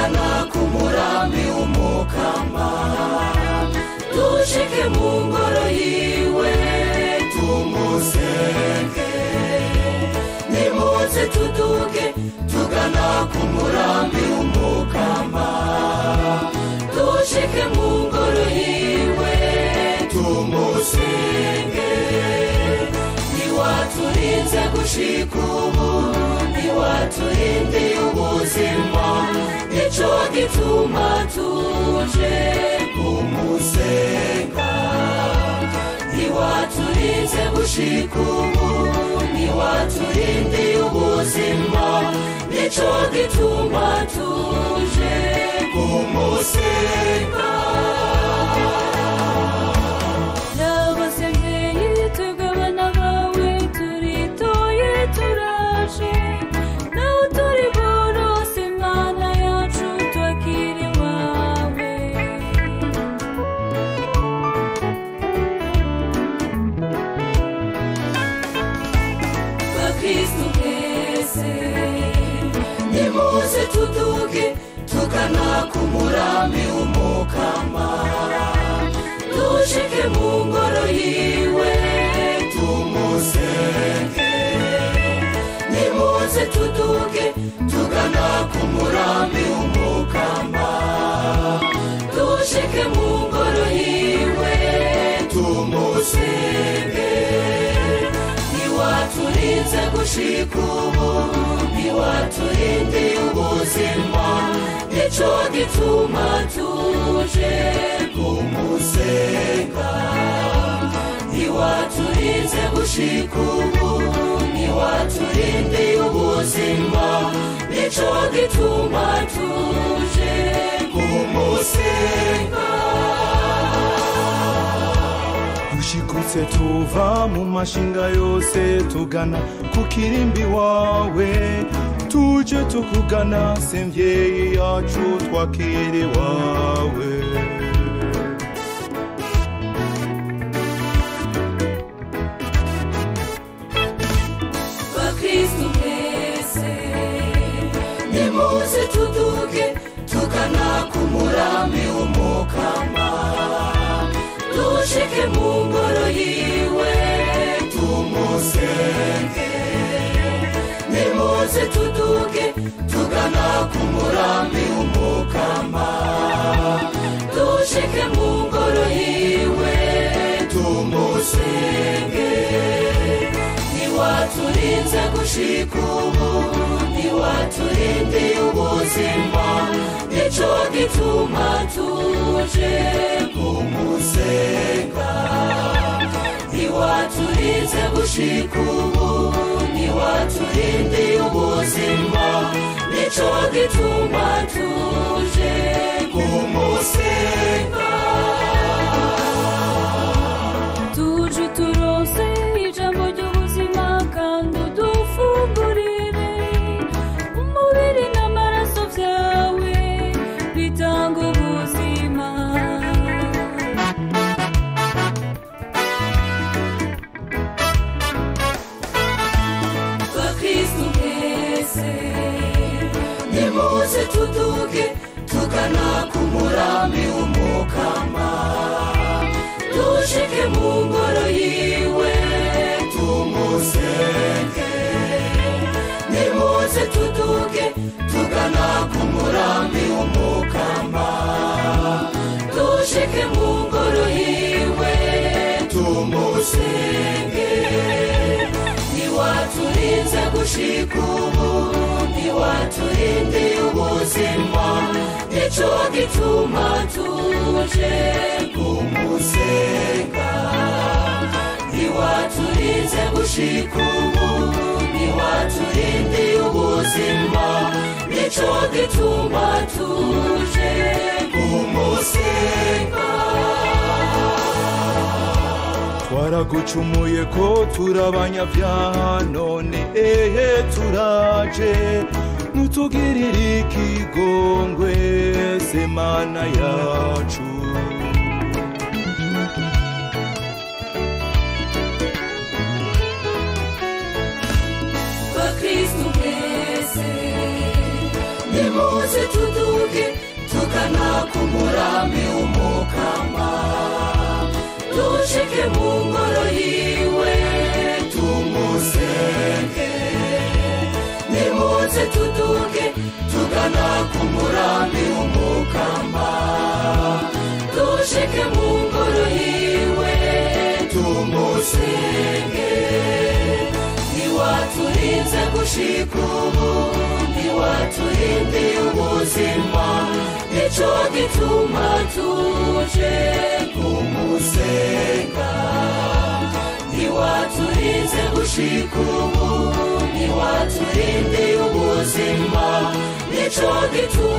tugana ku murambi w'umukama dushike mu ngoro yiwe tumusenge nimuze tuduge tugana ku murambi w'umukama dushike mu ngoro yiwe tumusenge niwaturinze gushika ubu niwaturindiye ubuzima nico gituma tuje kumusenga niwaturinze gushika ubu niwaturindiye ubuzima nico gituma tuje kumusenga Nabasengeye tugabana bawe turitoye turaje nawe turi borose mwana yacu twakiri wawe bakristu mwese nimuze tuduge tugana ku murambi w'umukama dushike mu ngoro yiwe tumusenge nimuze tuduge tugana ku murambi w'umukama dushike mu ngoro yiwe tumusenge niwaturinze gushika ubu niwaturindiye ubuzima nico gituma tuje kumusenga niwaturinze gushika ubu niwaturindiye ubuzima nico gituma tuje kumusenga dushikutse tuva mu mashinga yose tugana ku kirimbi wawe tuje tukugana se mvyeyi yacu twakiri wawe bakristu mwese nimuze tuduge tugana ku murambi w'umukama dushike mu ngoro yiwe tumusenge nimuze tuduge tugana ku murambi w'umukama dushike mu ngoro yiwe tumusenge niwaturinze gushika ubu niwaturindiye ubuzima nico gituma tuje kumusenga niwaturinze gushika ubu niwaturindiye ubuzima nico gituma tuje kumusenga tuje turose ijambo ry'ubuzima kandi udufungurire umubiri n'amaraso byawe bitanga ubuzima bakristu mwese nimuze tuduge tugana ku murambi w'umukama dushike mu ngoro yiwe tumusenge nimuze tuduge tugana ku murambi w'umukama dushike mu ngoro yiwe tumusenge niwaturinze gushika ubu niwaturindiye ubuzima nico gituma tuje kumusenga niwaturinze gushika ubu niwaturindiye ubuzima nico gituma tuje kumusenga twaragucumuye ko turabanyabyaha none ehe turaje nutugirire ikigongwe se mana yacu bakristu mwese nimuze tuduge tugana ku murambi w'umukama dushike mu ngoro yiwe tumusenge nimuze tuduge tugana ku murambi w'umukama dushike mu ngoro yiwe tumusenge ntiwaturinze gushika ubu ntiwaturindiye ubuzima nico gituma tuje kumusenga ntiwaturinze gushika ubu ntiwaturindiye ubuzima nico gituma